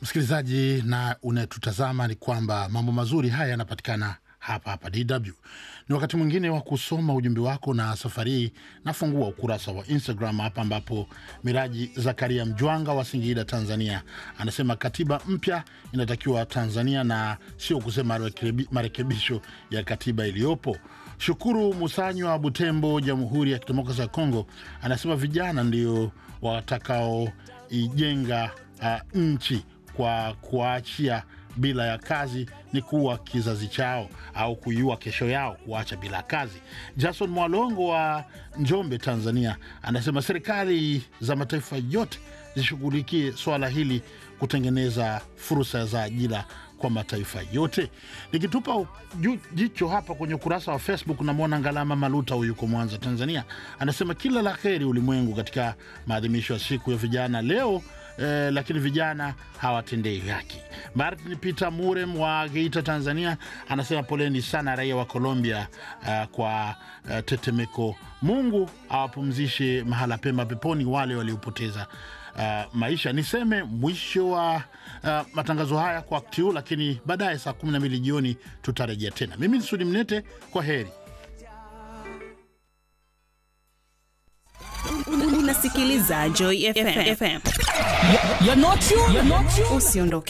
msikilizaji na unayetutazama ni kwamba mambo mazuri haya yanapatikana hapa hapa DW. Ni wakati mwingine wa kusoma ujumbe wako, na safari hii nafungua ukurasa wa Instagram hapa, ambapo Miraji Zakaria Mjwanga wa Singida, Tanzania, anasema katiba mpya inatakiwa Tanzania na sio kusema marekebi- marekebisho ya katiba iliyopo. Shukuru Musanywa wa Butembo, Jamhuri ya Kidemokrasia ya Kongo, anasema vijana ndio watakaoijenga uh, nchi kwa kuachia bila ya kazi ni kuwa kizazi chao au kuiua kesho yao, kuacha bila kazi. Jason Mwalongo wa Njombe, Tanzania, anasema serikali za mataifa yote zishughulikie swala hili kutengeneza fursa za ajira kwa mataifa yote. Nikitupa ju- jicho hapa kwenye ukurasa wa Facebook, namwona Ngalama Maluta, huyu yuko Mwanza, Tanzania, anasema kila la heri ulimwengu katika maadhimisho ya siku ya vijana leo eh, lakini vijana hawatendei haki. Martin Peter Murem wa Geita, Tanzania, anasema poleni sana raia wa Colombia uh, kwa uh, tetemeko. Mungu awapumzishe mahala pema peponi wale waliopoteza uh, maisha. Niseme mwisho wa uh, matangazo haya kwa wakati huu, lakini baadaye saa 12 jioni tutarejea tena. Mimi ni Sudi Mnete, kwa heri. Unasikiliza Joy FM. You're not you. You're not you. Usiondoke.